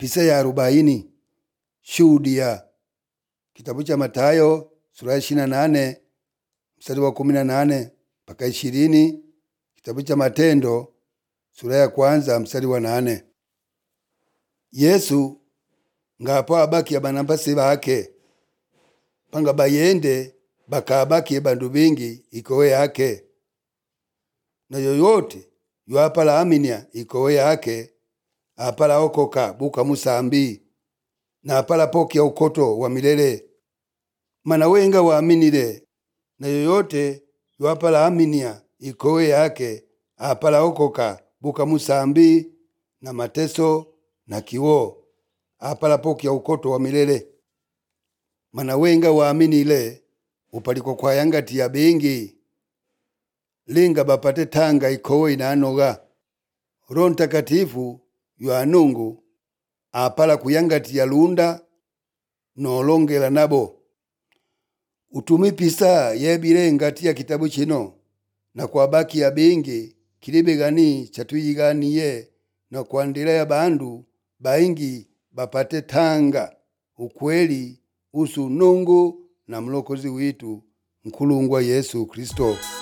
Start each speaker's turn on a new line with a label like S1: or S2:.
S1: pisa ya arobaini shuhudia kitabu cha Matayo sura ya ishirini na nane mstari wa kumi na nane mpaka ishirini kitabu cha Matendo sura ya kwanza mstari wa nane Yesu ngapo abakia banambasi bake panga bayende bakabakie bandu bingi ikowe yake na yoyote yoapala aminya ikowe yake apala okoka buka musambi na apala pokya ukoto wa milele mana wenga waaminile na yoyote yoapala aminya ikowe yake apala okoka buka musambi na mateso na kiwo apala pokya ukoto wa milele mana wenga waaminile upaliko kwayangatiya bingi linga bapate tanga ikowe inanoga roho ntakatifu yoanungu apala kuyangatiya lunda nolongela nabo utumi pisa yebile ngati ya kitabu chino na kwabakiya bingi kilibe gani chatuyiganiye na kuandila ya bandu baingi bapate tanga ukweli usu nungu na mlokozi witu nkulungwa Yesu Kristo